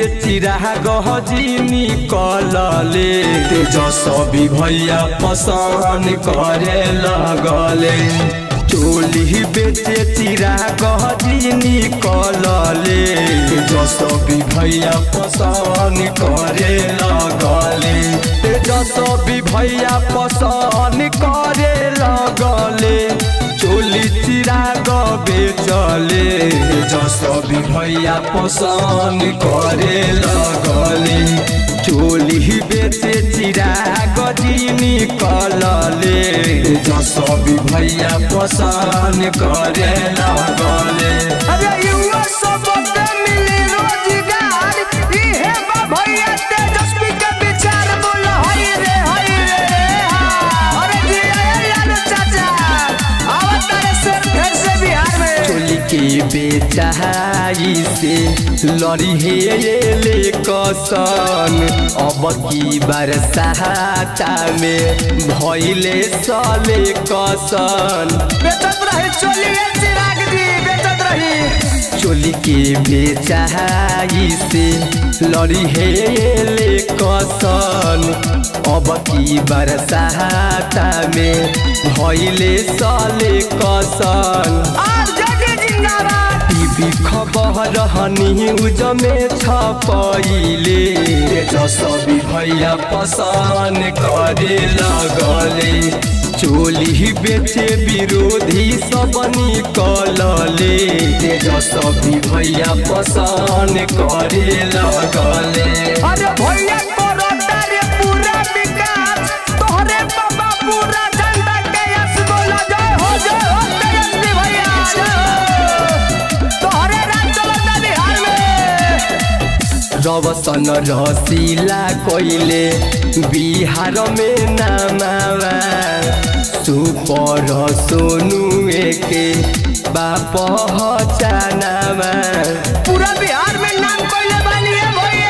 चिरा गहजी निकलले तेजस्वी भैया पसंद करे लगले चोली बेचे चिरा गहजी निकलले तेजस्वी भैया पसंद करे लगले तेजस्वी भैया पसंद करे लगले चोली चिरा बेचले तेजस्वी भैया पसंद करे लगले चोली बेचे चिरा गजी निकलले तेजस्वी भैया पसंद करे लगले अरे युवा सब के मिली रोजगार इहे बा भैया तेजस्वी के विचार बोल हई रे हई रे रे हा। अरे जी आए लालू चाचा आवत तारे शेर फिर से बिहार में चोली के बेचाई से लड़ी हे ये ले कसन अब की बरसाता में भइले सले कसन बेचत रही चोलिए चिराग जी बेचत रही चोली के बेचाई से लड़ी हे ये ले कसन अब की बरसाता में भइले सले कसन और जगे जिंदाबाद टीवी खबर न्यूज में छपैले तेजस्वी भैया पसंद करे लगले चोली बेचे विरोधी सब निकलले तेजस्वी भैया पसंद करे लगले अरे भैया करो तारे पूरा विकास तोहरे बाबा पूरा जनता के यश बोला जय हो जय हो तेजस्वी भैया जय हो तोहरे राज चलता बिहार में रवसन रसीला कोइले बिहार में नामावा सुपर सोनू के बाप हचानावा पूरा बिहार में नाम कोइले बानी है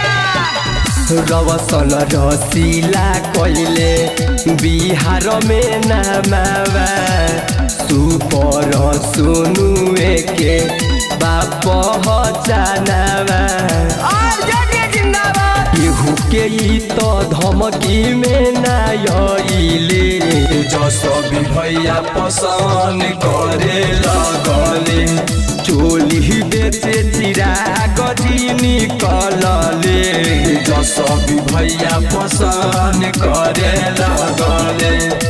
भैया रवसन रसीला कोइले बिहार में नामावा सुपर सोनू के बाप हचानावा और जगे जिंदाबाद केहू के ई तो धमकी में नाइले जसबी भैया पसंद करे लगले चोली बेचे चिरा गजी निकलले जसबी भैया पसंद करे लगले